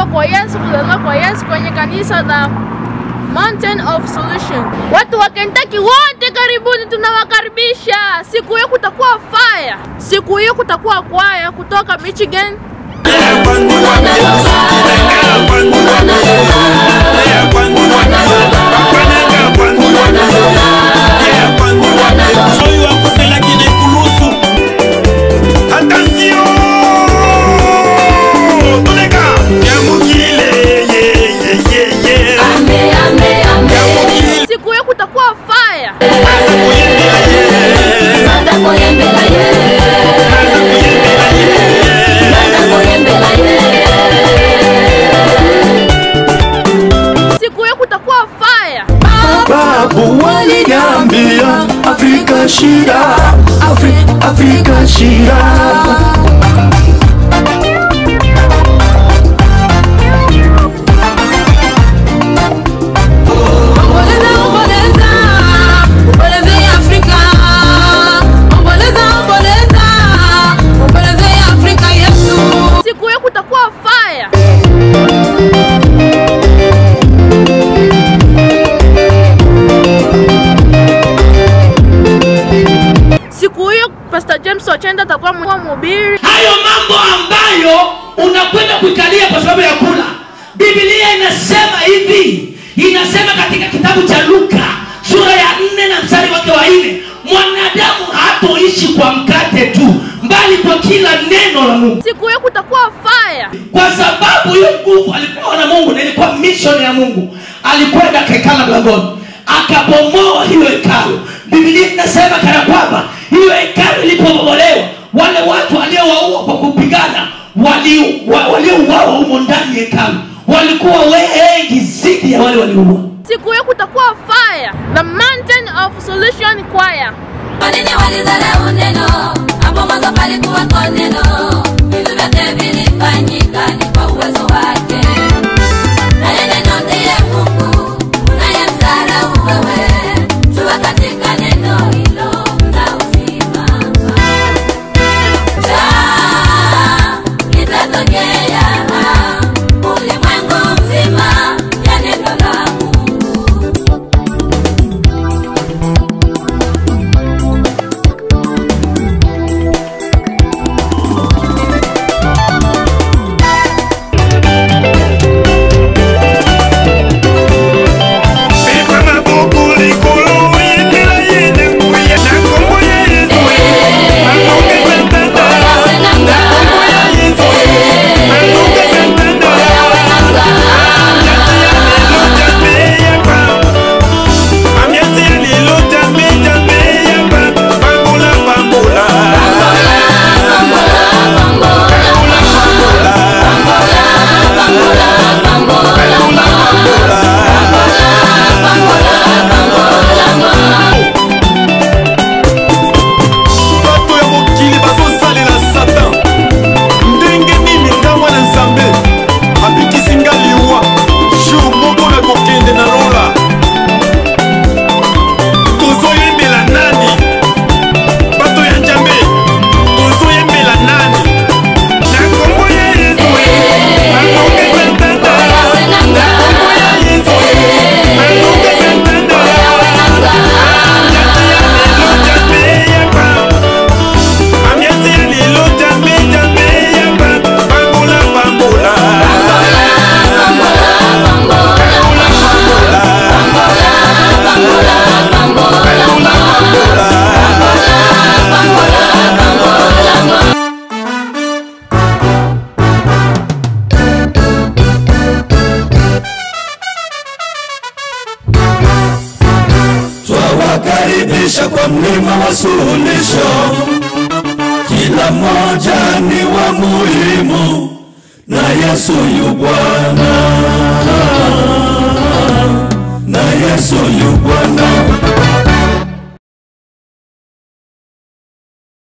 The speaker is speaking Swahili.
kwa Yesu, kuzaliwa kwa Yesu kwenye kanisa la Mountain of Solution. Watu wa Kentucky wote karibuni, tunawakaribisha. Siku hiyo kutakuwa fire, siku hiyo kutakuwa kwaya kutoka Michigan, Soy wa kutela kile kulusu. Attention! Toleka! Yamukile, ye, ye, ye, ye. Yamukile, siku hiyo kutakuwa fire. aza kuyembela ye. Aza kuyembela Siku hiyo kutakuwa fire. Babu waliniambia Afrika shida, Afri, Afrika shida. Omboleza, omboleza, omboleza ya Afrika. Omboleza, omboleza, omboleza ya Afrika yetu. Siku hiyo kutakuwa fire. Siku hiyo Pastor James Ochenda atakuwa mhubiri. hayo mambo ambayo unakwenda kuikalia kwa sababu ya kula biblia inasema hivi inasema katika kitabu cha luka sura ya nne na mstari wake wa nne mwanadamu hatoishi kwa mkate tu mbali kwa kila neno la mungu Siku hiyo kutakuwa fire. kwa sababu hiyo nguvu alipewa na mungu na ilikuwa mission ya mungu alikwenda kekala mlangoni akabomoa hiyo hekalu bibilia inasema kana kwamba hiyo hekalu ilipobomolewa wale watu waliowaua kwa kupigana wali- wa- waliouawa humo ndani ya hekalu walikuwa wengi zidi ya wale waliouawa Siku hiyo kutakuwa fire. The Mountain of Solution Choir. Kwa nini walidharau neno? Hapo mwanzo palikuwako neno. Vitu vyote vilifanyika ni kwa uwezo wake. Naye neno ndiye Mungu, unayemdharau wewe. Jua katika neno hilo mna uzima. Jaa litatokea ulimwengu mzima ya neno la Mungu. Pepa maboko likolo, yembela ye na nguya. Na kombo ya Yesu, makoke santana. Na kombo ya Yesu, makoke santana. Amiati ya lelo jambe, jambe ya ba. Bambola, bambola. bato ya mokili bazosalela satan ndenge nini nga mwana nzambe abikisi nga liwa jour moko na kokende na lola tozoyembela nani bato ya nzambe tozoyembela nani na kombo ya yesu bakokesa ntanda na kombo ya yesu bakokesa ntanda Amiati ya lelo jambe jambe ya ba bambola bambola Twawakaribisha kwa mlima wa suluhisho, kila mmoja ni wa muhimu, na Yesu yu Bwana, na Yesu yu Bwana.